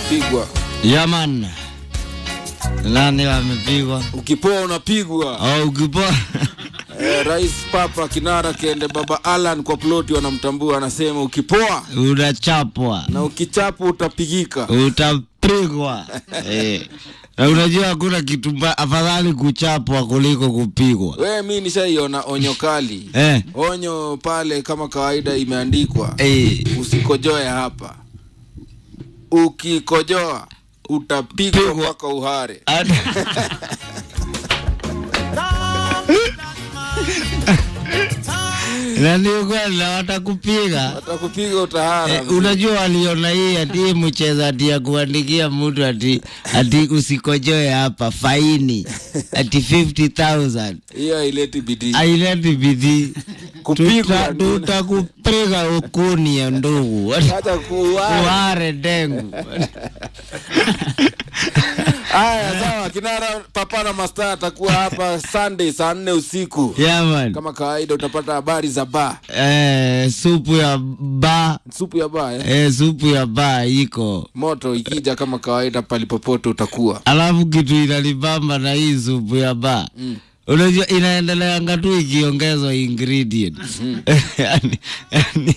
unapigwa Yaman. Nani wamepigwa? ukipoa unapigwa Au ukipoa? eh, rais papa kinara kende baba alan kwa ploti wanamtambua anasema ukipoa Unachapwa. na ukichapu utapigika Utapigwa. eh. Na unajua hakuna kitu mba- afadhali kuchapwa kuliko kupigwa. we mi nishaiona onyo kali Eh. onyo pale kama kawaida imeandikwa Eh. usikojoe hapa ukikojoa utapigwa Pigwa. mpaka uhare Ad- na ni ukweli na watakupiga watakupiga utahara Eh, unajua waliona hii ati hii mchezo ati ya kuandikia mtu ati ati usikojoe hapa faini ati 50000 hiyo haileti bidii aileti bidii Kupigwa Tuta- ndio. tutakupiga ukuni ya ndugu hata kuuara uare dengu haya sawa kinara papa na masta atakuwa hapa sunday saa nne usiku yaman kama kawaida utapata habari za ba eh, supu ya ba supu ya ba eh? eh, supu ya ba iko moto ikija kama kawaida palipopote utakuwa alafu kitu inalibamba na hii supu ya ba Mm. unajua inaendeleanga tu ikiongezwa ingredients yani, yani,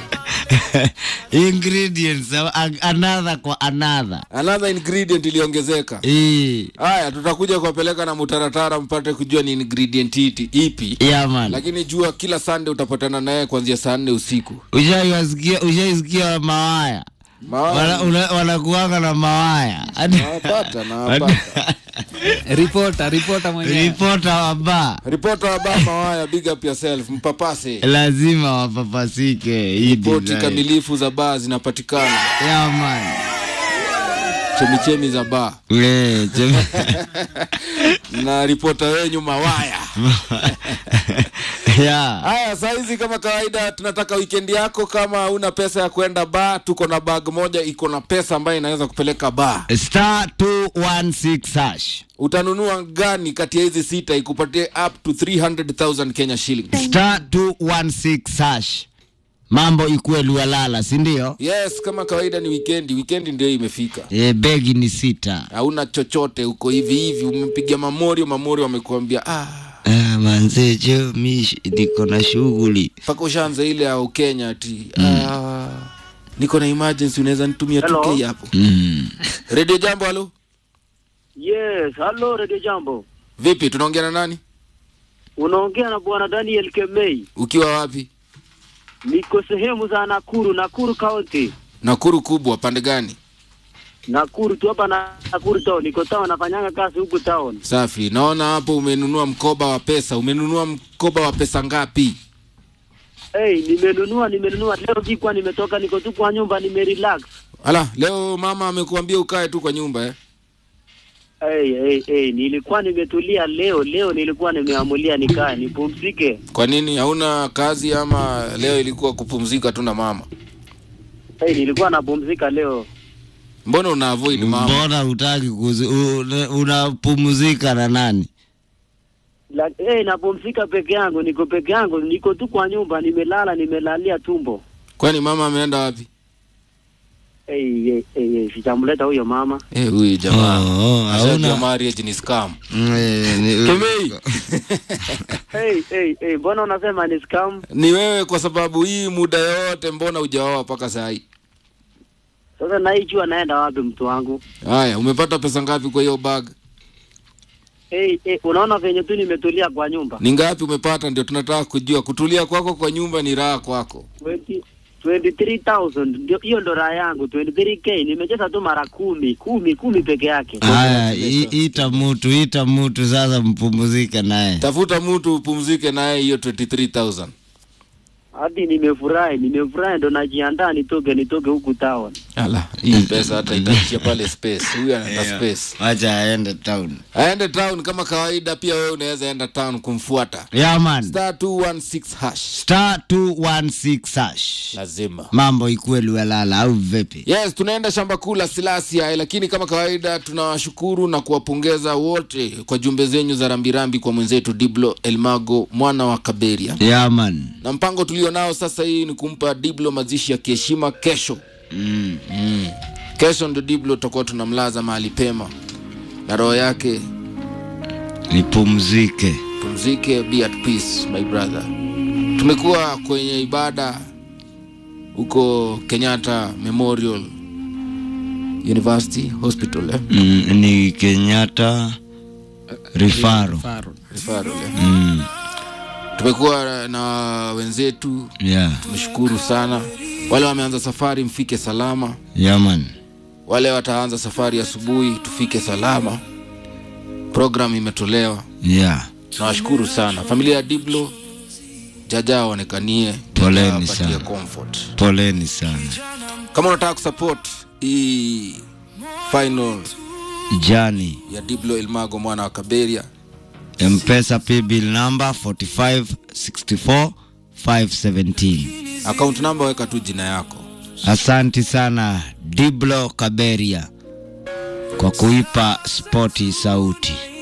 ingredients a- another kwa another another ingredient iliongezeka hii haya tutakuja kuwapeleka na mutaratara mpate kujua ni ingredient iti, ipi yaman lakini jua kila sunday utapatana naye kuanzia saa nne usiku ushaisikia ushaisikia mawaya Maana- Wana- una- wanakuanga na mawaya nawapata nawapata ripota ripota mwenyewe ripota wa ba ripota wa ba mawaya big up yourself mpapase lazima wapapasike hii ripoti design. kamilifu za baa zinapatikana yaman chemichemi za baa We, jem- na ripota wenyu mawaya yeah. haya saa hizi kama kawaida tunataka wikendi yako kama una pesa ya kwenda baa tuko na bag moja iko na pesa ambayo inaweza kupeleka baa star 216 hash utanunua gani kati ya hizi sita ikupatie up to 300000 kenya shillings star 216 hash mambo ikuwe lualala sindio yes kama kawaida ni wikendi wikendi ndio imefika e, begi ni sita hauna chochote uko hivi hivi umepiga mamorio mamorio wamekuambia ah ah, manzejo mi sh- niko na shughuli mpaka ushaanza ile ya ukenya ati ah, niko na emergency unaweza nitumia Hello? 2k hapo mm. redio jambo halo Yes, halo Radio Jambo. vipi tunaongea na nani Unaongea na bwana Daniel Kemei. ukiwa wapi Niko sehemu za Nakuru, Nakuru County. nakuru kubwa pande gani Nakuru tu hapa na Nakuru town. Niko town nafanyanga kazi huku town. safi naona hapo umenunua mkoba wa pesa umenunua mkoba wa pesa ngapi Hey, nimenunua nimenunua leo jikwa nimetoka niko tu kwa nyumba nimerelax. ala leo mama amekuambia ukae tu kwa nyumba eh? Hey, hey, hey, nilikuwa nimetulia leo leo nilikuwa nimeamulia nikae nipumzike. kwa nini hauna kazi ama leo ilikuwa kupumzika tu na mama Hey, nilikuwa napumzika leo. mbona una avoid mama mbona utaki kuzi, una- unapumzika na nani La, hey, napumzika peke yangu, niko peke yangu, niko tu kwa nyumba nimelala nimelalia tumbo. kwani mama ameenda wapi Hey, hey, hey, hey, sijamleta huyo mama. Eh, huyu jamaa Oh, oh, Ashajua hauna- marriage ni scam Mm, eh, ni- Kemei hey, hey, hey, mbona unasema ni scam? ni wewe kwa sababu hii muda yote mbona hujaoa mpaka saa hii Sasa naijua naenda wapi mtu wangu? haya umepata pesa ngapi kwa hiyo bag Hey, hey, unaona venye tu nimetulia kwa nyumba ni ngapi umepata ndio tunataka kujua kutulia kwako kwa nyumba ni raha kwako 20 23,000 ndio hiyo ndo raha yangu 23k nimecheza tu mara kumi kumi kumi peke yake haya i- ita mutu ita mutu sasa mpumzike naye tafuta mtu upumzike naye hiyo 23000 hadi nimefurahi nimefurahi ndo najiandaa nitoke nitoke huku town ala hii pesa hata itaishia pale space huyu anaenda space wacha aende town aende town kama kawaida pia wewe unaweza enda town kumfuata yaman star 216 hash star 216 hash lazima mambo ikuwe luelala au vipi yes tunaenda shamba kuu la silasia lakini kama kawaida tunawashukuru na kuwapongeza wote kwa jumbe zenyu za rambirambi kwa mwenzetu diblo elmago mwana wa kaberia yaman na mpango tulio nao sasa hii ni kumpa diblo mazishi ya kiheshima kesho mm. mm. kesho ndo diblo tutakuwa tunamlaza mahali pema na roho yake nipumzike pumzike be at peace my brother tumekuwa kwenye ibada huko kenyatta memorial university hospital eh? mm, ni kenyatta rifaro Faru. Referral, eh? mm, tumekuwa na wenzetu yeah. tumeshukuru sana wale wameanza safari mfike salama yaman wale wataanza safari asubuhi tufike salama program imetolewa yeah. nawashukuru sana familia ya diblo jaja aonekanie Poleni Jaja apatie sana. comfort poleni sana kama unataka kusupport hii final jani ya diblo elmago mwana wa kaberia mpesa pbil number 4564 517 account number weka tu jina yako asanti sana diblo kaberia kwa kuipa spoti sauti